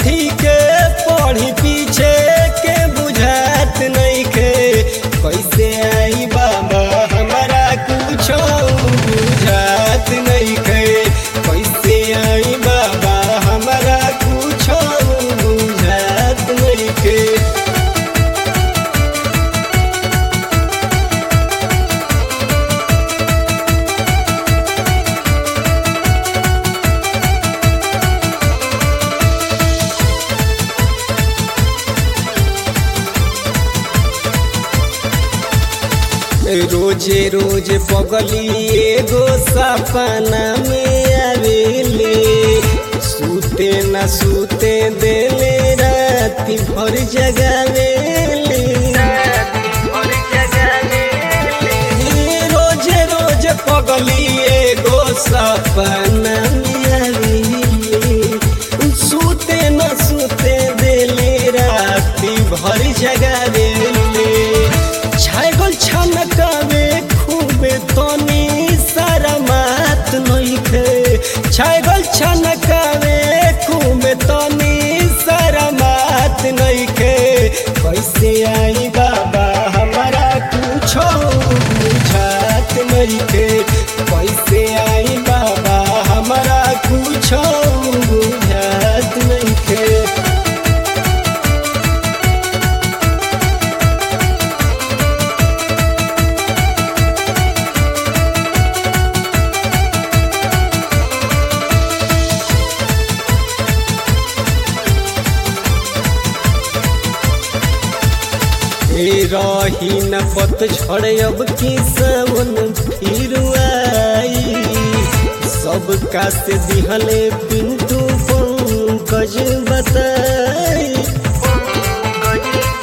कथी के पढ़ी पीछे के बुझात नहीं के कैसे आई बाबा हमारा कुछो बुझात नहीं के कैसे आई बाबा हमारा कुछो बुझात नहीं के रोजे रोज पगली एगो सपना में आवेले सूते न सूते देले राति भर जगावेले रोजे रोज पगली एगो सपना में आवेले सूते न सूते देले राति भर जगावेले छागल छनकावे खूबे तनी सारा मात नइखे छागल छनकावे खूबे तनी सारा मात नइखे कैसे आई बाबा हमारा कुछो बुझात नइखे कैसे आई बाबा हमारा कुछो बुझात नइखे ए रही न पत छड़ अब की सावन फिर आई सबका से दिहले पिंटू पंकज बताई